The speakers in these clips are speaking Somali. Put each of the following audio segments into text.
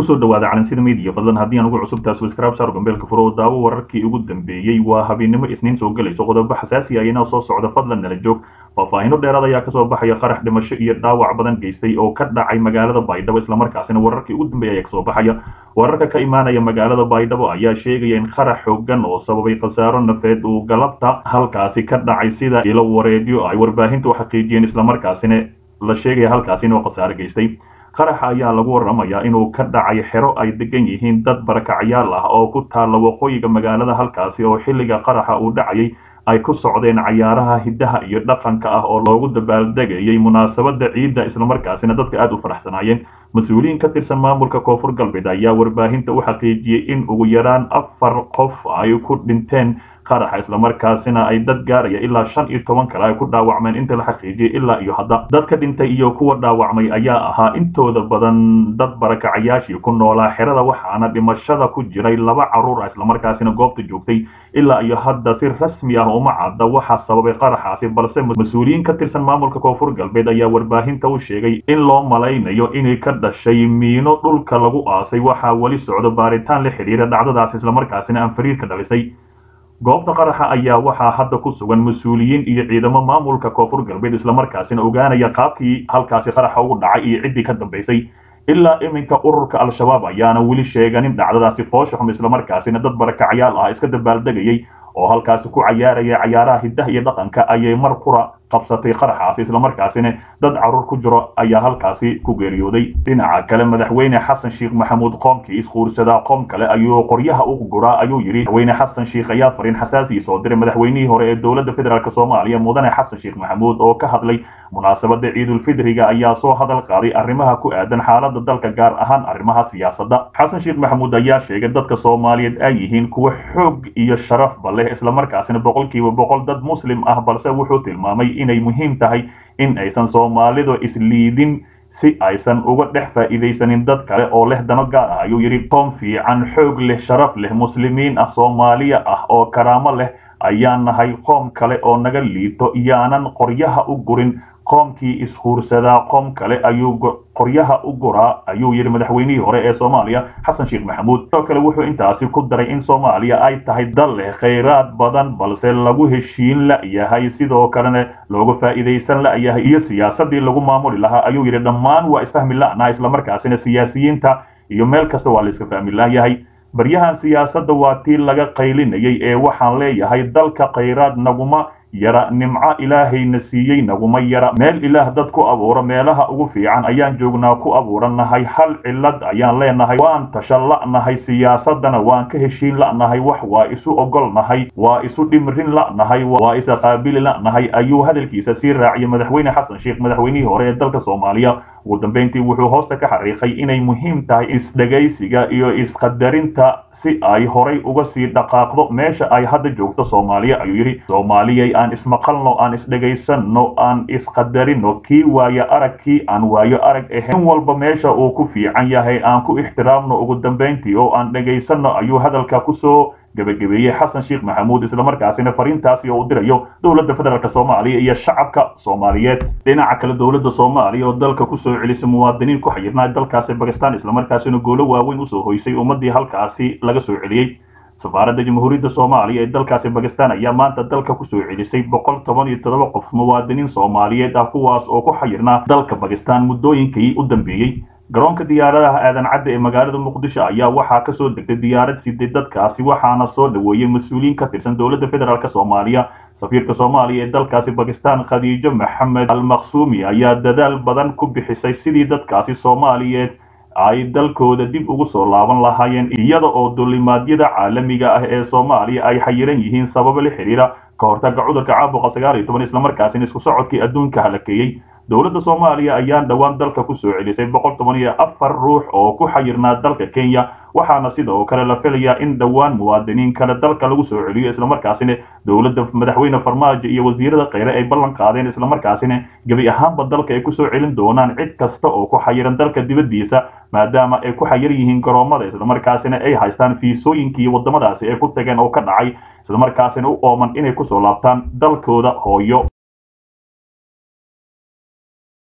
kusoo dhawaada calansida media fadlan haddii aan ugu cusubtaa subscribe saar gambeelka furo oo daawo wararkii ugu dambeeyey waa habeennimo isniin soo gelayso qodobo xasaasi ah inoo soo socda fadlan nala joog faahfaahino dheeraad ayaa kasoo baxaya qarax dhimasho iyo dhaawac badan geystay oo ka dhacay magaalada baydhabo islamarkaasina wararkii ugu dambeeya ayaa kasoo baxaya wararka ka imaanaya magaalada baydhabo ayaa sheegaya in qarax xoogan oo sababay khasaaro nafeed uu galabta halkaasi ka dhacay sida ilo wareedyo ay warbaahinta u xaqiijiyeen islamarkaasina la sheegaya halkaasi inuu khasaaro geystay qaraxa ayaa lagu waramayaa inuu ka dhacay xero ay degan yihiin dad barakacyaal ah oo ku taalla waqooyiga magaalada halkaasi oo xilliga qaraxa uu dhacayay ay ku socdeen cayaaraha hiddaha iyo dhaqanka ah oo loogu dabaaldegayay munaasabadda ciidda islamarkaasina dadka aada u faraxsanaayeen mas-uuliyiin ka tirsan maamulka koonfur galbeed ayaa warbaahinta u xaqiijiyey in ugu yaraan afar qof ay ku dhinteen qaraxa islamarkaasina ay dad gaaraya ilaa shan iyo toban kale ay ku dhaawacmeen inta la xaqiijiyay ilaa iyo hadda dadka dhintay iyo kuwa dhaawacmay ayaa ahaa intooda badan dad barakacayaashii ku noolaa xerada waxaana dhimashada ku jiray laba carruur ah islamarkaasina goobta joogtay ilaa iyo hadda si rasmi ah uma cadda waxaa sababay qaraxaasi balse mas-uuliyiin ka tirsan maamulka koonfur galbeed ayaa warbaahinta u sheegay in loo malaynayo inay ka dhashay miino dhulka lagu aasay waxaa weli socdo baaritaan la xidhiira dhacdadaas islamarkaasina aan fariirka dhalisay goobta qaraxa ayaa waxaa hadda ku sugan mas-uuliyiin iyo ciidamo maamulka koonfur galbeed islamarkaasina ogaanaya qaabkii halkaasi qaraxa ugu dhacay iyo ciddii ka dambaysay ilaa iminka ururka al-shabaab ayaana weli sheeganin dhacdadaasi foosha xum islamarkaasina dad barakacyaal ah iska dabaaldegayay oo halkaasi ku cayaaraya cayaaraha hiddaha iyo dhaqanka ayay mar qura qabsatay qaraxaasi islamarkaasina dad carruur ku jiro ayaa halkaasi ku geeriyooday dhinaca kale madaxweyne xasan sheekh maxamuud qoomkii isquursadaa qoom kale ayuu qoryaha u guraa ayuu yidhi madaxweyne xasan sheekh ayaa fariin xasaasii soo diray madaxweynihii hore ee dowladda federaalk soomaaliya mudane xasan sheekh maxamuud oo ka hadlay munaasabada ciidulfidriga ayaa soo hadal qaaday arrimaha ku aadan xaalada dalka gaar ahaan arrimaha siyaasadda xasan sheekh maxamuud ayaa sheegay dadka soomaaliyeed ay yihiin kuwa xoog iyo sharafba leh islamarkaasina boqolkiiba boqol dad muslim ah balse wuxuu tilmaamay inay muhiim tahay in aysan soomaalidu isliidin si aysan uga dhex faa'iidaysanin dad kale oo leh dano gaar ah ayuu yidhi qoom fiican xoog leh sharaf leh muslimiin ah soomaaliya ah oo karaamo leh ayaan nahay qoom kale oo naga liito iyaanan qoryaha u gurin qoomkii ishuursadaa qoom kale ayuu qoryaha u guraa ayuu yidhi madaxweynihii hore ee soomaaliya xasan sheekh maxamuud sidoo kale wuxuu intaasi ku daray in soomaaliya ay tahay dal leh khayraad badan balse lagu heshiin la'yahay sidoo kalena looga faa'iidaysan la'yahay iyo siyaasadii lagu maamuli lahaa ayuu yidhi dhammaan waa isfahmi la'naa islamarkaasina siyaasiyiinta iyo meel kasta waa la iska fahmi la'yahay baryahan siyaasadda waa tii laga qaylinayay ee waxaan leeyahay dalka khayraad naguma yara nimco ilaahayna siiyey naguma yara meel ilaah dad ku abuuro meelaha ugu fiican ayaan joognaa ku abuurannahay hal cillad ayaan leenahay waan tasha la'nahay siyaasaddana waan ka heshiin la'nahay wax waa isu ogolnahay waa isu dhimrin la'nahay waa isa qaabili la'nahay ayuu hadalkiisa sii raaciyay madaxweyne xasan sheekh madaxweynihii hore ee dalka soomaaliya ugu dambeyntii wuxuu hoosta ka xariiqay inay muhiim tahay isdhegaysiga iyo isqadarinta si ay horay uga sii dhaqaaqdo meesha ay hadda joogto soomaaliya ayuu yidhi soomaaliyay aan ismaqalno aan isdhegaysanno aan isqadarino kii waayo arag kii aan waayo arag ahayn in walba meesha uu ku fiican yahay aan ku ixtiraamno ugu dambeyntii oo aan dhegaysanno ayuu hadalka kusoo gabagabeeyey xasan sheekh maxamuud islamarkaasina fariintaasi oo u dirayo dowladda federaalk soomaaliya iyo shacabka soomaaliyeed dhinaca kale dowladda soomaaliya oo dalka kusoo celisay muwaadiniin ku xayirnaa dalkaasi bakistan islamarkaasina goolo waaweyn usoo hoysay ummadii halkaasi laga soo celiyey safaaradda jamhuuriyadda soomaaliya ee dalkaasi bakistan ayaa maanta dalka kusoo celisay boqol toban iyo toddoba qof muwaadiniin soomaaliyeed ah kuwaas oo ku xayirnaa dalka bakistan muddooyinkii u dambeeyey garoonka diyaaradaha aadan cadde ee magaalada muqdisho ayaa waxaa kasoo degtay diyaarad siday dadkaasi waxaana soo dhoweeyey mas-uuliyiin ka tirsan dowladda federaalk soomaaliya safiirka soomaaliya ee dalkaasi bakistan khadiijo maxamed almaqsuumi ayaa dadaal badan ku bixisay sidii dadkaasi soomaaliyeed ay dalkooda dib ugu soo laaban lahaayeen iyada oo dulimaadyada caalamiga ah ee soomaaliya ay xayiran yihiin sababo la xidhiira ka hortaga cudurka caabuqa sagaal iyo toban islamarkaasina isku socodkii adduunka halakeeyey dowladda soomaaliya ayaan dhowaan dalka ku soo celisay boqol toban iyo afar ruux oo ku xayirnaa dalka kenya waxaana sidoo kale la filayaa in dhowaan muwaadiniin kale dalka lagu soo celiyo islamarkaasina dowladda madaxweyne farmaajo iyo wasiirada kheyre ay ballan qaadeen islamarkaasina gebi ahaanba dalka ay kusoo celin doonaan cid kasta oo ku xayiran dalka dibaddiisa maadaama ay ku xayir yihiin garoomada islamarkaasina ay haystaan fiisooyinkii waddamadaasi ay ku tageen oo ka dhacay islamarkaasina u ooman inay kusoo laabtaan dalkooda hooyo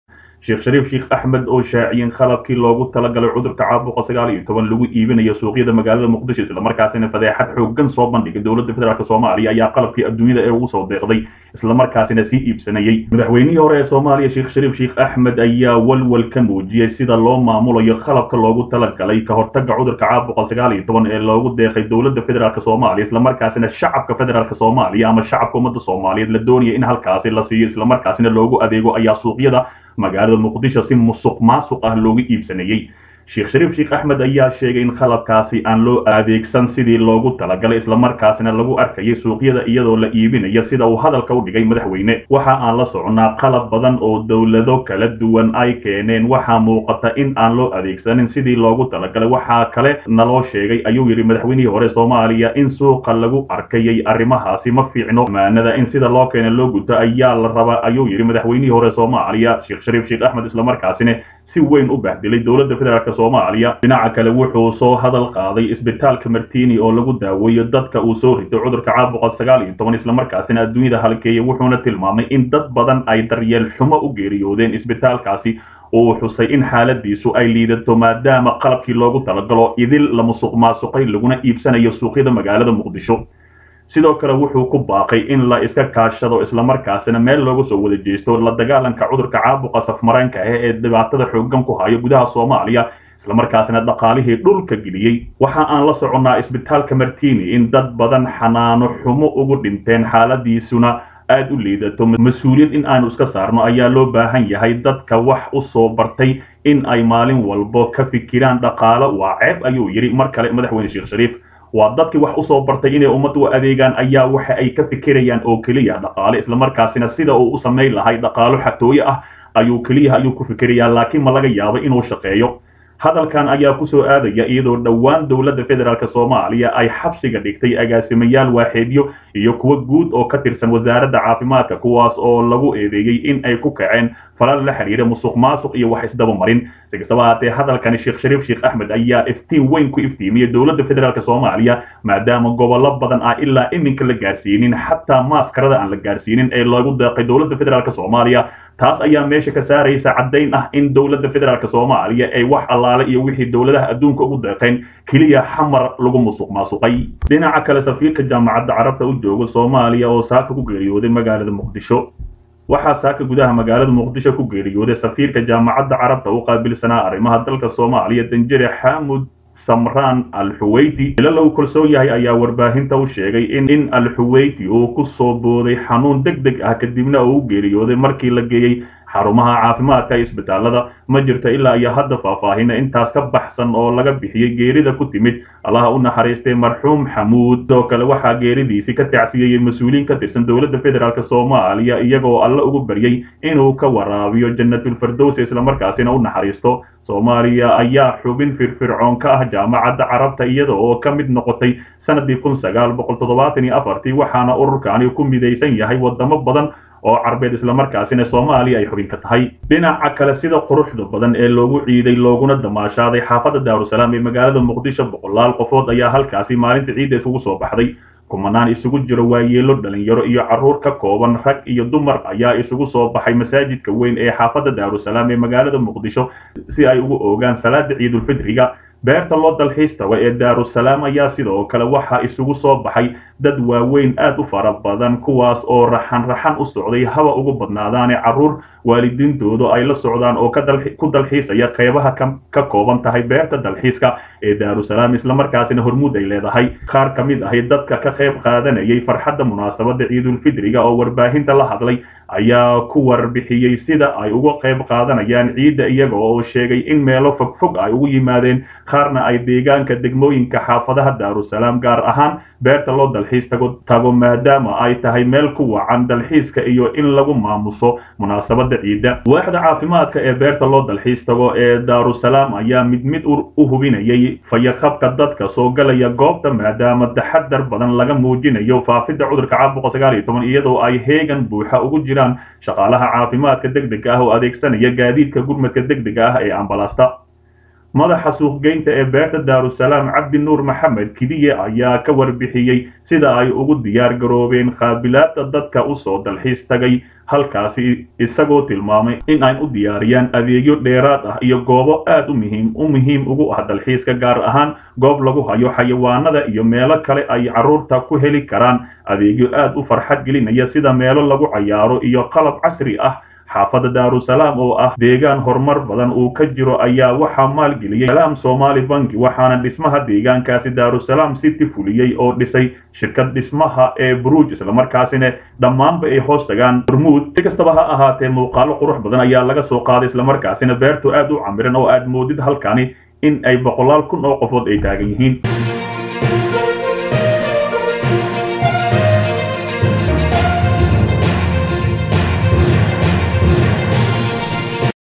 sheekh shariif sheekh axmed oo shaaciyeen qalabkii loogu talagalay cudurka caabuqa sagaal iyo toban lagu iibinayo suuqyada magaalada muqdisho islamarkaasina fadeexad xoogan soo bandhigay dowladda federaalk soomaaliya ayaa qalabkii adduunyada ee ugu soo deeqday islamarkaasina sii iibsanayay madaxweynihii hore ee soomaaliya sheekh shariif sheekh axmed ayaa walwal ka muujiyey sida loo maamulayo qalabka loogu talagalay ka hortaga cudurka caabuqa sagaal iyo toban ee loogu deeqay dowladda federaalk soomaaliya islamarkaasina shacabka federaalk soomaaliya ama shacabka ummadda soomaaliyeed la doonaya in halkaasi la siiyo islamarkaasina loogu adeego ayaa suuqyada magaalada muqdisho si musuq maasuq ah loogu iibsanayey sheekh shariif sheekh axmed ayaa sheegay in qalabkaasi aan loo adeegsan sidii loogu talagalay islamarkaasina lagu arkayay suuqyada iyadoo la iibinayo sida uu hadalka u dhigay madaxweyne waxa aan la soconnaa qalab badan oo dowlado kala duwan ay keeneen waxaa muuqata in aan loo adeegsanin sidii loogu talagalay waxaa kale naloo sheegay ayuu yidhi madaxweynihii hore soomaaliya in suuqa lagu arkayay arrimahaasi ma fiicno amaanada in sida loo keena loo guto ayaa la rabaa ayuu yidhi madaxweynihii hore soomaaliya sheekh shariif sheekh axmed islamarkaasina si weyn u bahdilay dowladda federaalk soomaaliya dhinaca kale wuxuu soo hadal qaaday isbitaalka martini oo lagu daaweeyo dadka uu soo rito cudurka caabuqa sagaal iyo toban islamarkaasina adduunyada halkeeya wuxuuna tilmaamay in dad badan ay daryeel xumo u geeriyoodeen isbitaalkaasi uu xusay in xaaladiisu ay liidato maadaama qalabkii loogu talagalo idil la musuq maasuqay laguna iibsanayo suuqyada magaalada muqdisho sidoo kale wuxuu ku baaqay in la iska kaashado islamarkaasina meel looga soo wada jeesto la dagaalanka cudurka caabuqa safmaraynka ah ee dhibaatada xoogan ku hayo gudaha soomaaliya islamarkaasina dhaqaalihii dhulka geliyey waxa aan la soconnaa isbitaalka martini in dad badan xanaano xumo ugu dhinteen xaaladiisuna aad u liidato mas-uuliyad in aanu iska saarno ayaa loo baahan yahay dadka wax u soo bartay in ay maalin walbo ka fikiraan dhaqaalo waa ceeb ayuu yidhi mar kale madaxweyne sheekh shariif waa dadkii wax usoo bartay inay ummad u adeegaan ayaa waxa ay ka fikirayaan oo keliya dhaqaale islamarkaasina sida uu u samayn lahay dhaqaalo xatooye ah ayuu keliya ayuu ku fikirayaa laakiin ma laga yaabo inuu shaqeeyo hadalkan ayaa kusoo aadaya iyadoo dhowaan dowladda federaalk soomaaliya ay xabsiga dhigtay agaasimayaal waaxeedyo iyo kuwo guud oo ka tirsan wasaaradda caafimaadka kuwaas oo lagu eedeeyey in ay ku kaceen falal la xiriira musuq maasuq iyo wax isdabamarin si kastaba haatee hadalkani sheekh shariif sheekh axmed ayaa iftiin weyn ku iftiimiyey dowladda federaalk soomaaliya maadaama gobollo badan ah ilaa iminka la gaarsiinin xataa maaskarada aan la gaarsiinin ee loogu deeqay dowladda federaalk soomaaliya taas ayaa meesha ka saaraysa caddayn ah in dowladda federaalk soomaaliya ay wax allaale iyo wixii dowladaha adduunka ugu deeqeen keliya xamar lagu musuq maasuqay dhinaca kale safiirka jaamacadda carabta u jooga soomaaliya oo saaka ku geeriyooday magaalada muqdisho waxaa saaka gudaha magaalada muqdisho ku geeriyooday safiirka jaamacadda carabta u qaabilsanaa arrimaha dalka soomaaliya danjire xaamud samraan al-xuweyti ila lagu kalsoon yahay ayaa warbaahinta u sheegay in in al-xuweyti uu ku soo booday xanuun deg deg ah kadibna uu u geeriyooday markii la geeyey xarumaha caafimaadka isbitaalada ma jirto ilaa iyo hadda faahfaahina intaas ka baxsan oo laga bixiyey geerida ku timid allaha u naxariistay marxuum xamuud sidoo kale waxaa geeridiisii ka tacsiyeyey mas-uuliyiin ka tirsan dowladda federaalk soomaaliya iyagoo alle ugu baryey inuu ka waraabiyo janatulfardows islamarkaasina u naxariisto soomaaliya ayaa xubin firfircoon ka ah jaamacadda carabta iyada oo ka mid noqotay sanadii kun sagaal boqol toddobaatan iyo afartii waxaana ururkaani ku midaysan yahay wadamo badan oo carbeed islamarkaasina soomaaliya ay xubin ka tahay dhinaca kale sida quruxda badan ee loogu ciiday looguna damaashaaday xaafadda daarusalaam ee magaalada muqdisho boqolaal qofood ayaa halkaasi maalinta ciidda isugu soo baxday kumanaan isugu jiro waayeelo dhalinyaro iyo carruur ka kooban rag iyo dumar ayaa isugu soo baxay masaajidka weyn ee xaafadda daarusalaam ee magaalada muqdisho si ay ugu oogaan salaada ciidulfidriga beerta loo dalxiis tago ee daarusalaam ayaa sidoo kale waxaa isugu soo baxay dad waaweyn aad u fara badan kuwaas oo raxan raxan u socday haba ugu badnaadaane carruur waalidiintoodu ay la socdaan oo ku dalxiisaya qeybaha ka kooban tahay beerta dalxiiska ee daarusalaam islamarkaasina hormuud ay leedahay qaar ka mid ahi dadka ka qayb qaadanayay farxadda munaasabadda ciidulfidriga oo warbaahinta la hadlay ayaa ku warbixiyey sida ay uga qayb qaadanayaan ciidda iyaga oo sheegay in meelo fogfog ay ugu yimaadeen qaarna ay deegaanka degmooyinka xaafadaha daarusalaam gaar ahaan beerta loo dalxiis tago tago maadaama ay tahay meel ku wacan dalxiiska iyo in lagu maamuso munaasabadda ciidda waaxda caafimaadka ee beerta loo dalxiis tago ee daarusalaam ayaa mid mid u hubinayay fayaqabka dadka soo galaya goobta maadaama taxadar badan laga muujinayo faafidda cudurka caabuqa sagaal iyo toban iyadoo ay heegan buuxa ugu jiraan shaqaalaha caafimaadka deg dega ah oo adeegsanaya gaadiidka gurmadka deg dega ah ee ambalaasta madaxa suuqgeynta ee beerta daarusalaam cabdi nuur maxamed kidiye ayaa ka warbixiyey sida ay ugu diyaar garoobeen qaabilaadda dadka usoo dalxiis tagay halkaasi isagoo tilmaamay in ay u diyaariyaan adeegyo dheeraad ah iyo goobo aad u muhiim u muhiim ugu ah dalxiiska gaar ahaan goob lagu hayo xayawaanada iyo meelo kale ay carruurta ku heli karaan adeegyo aad u farxad gelinaya sida meelo lagu cayaaro iyo qalab casri ah xaafadda daarusalaam oo ah deegaan horumar badan uu ka jiro ayaa waxaa maalgeliyey salaam somaali banki waxaana dhismaha deegaankaasi daarusalaam city fuliyey oo dhisay shirkad dhismaha ee bruj islamarkaasina dhammaanba ay hoos tagaan hormuud si kastaba ha ahaatee muuqaalo qurux badan ayaa laga soo qaaday islamarkaasina beertu aad u camiran oo aad moodid halkani in ay boqolaal kun oo qofood ay taagan yihiin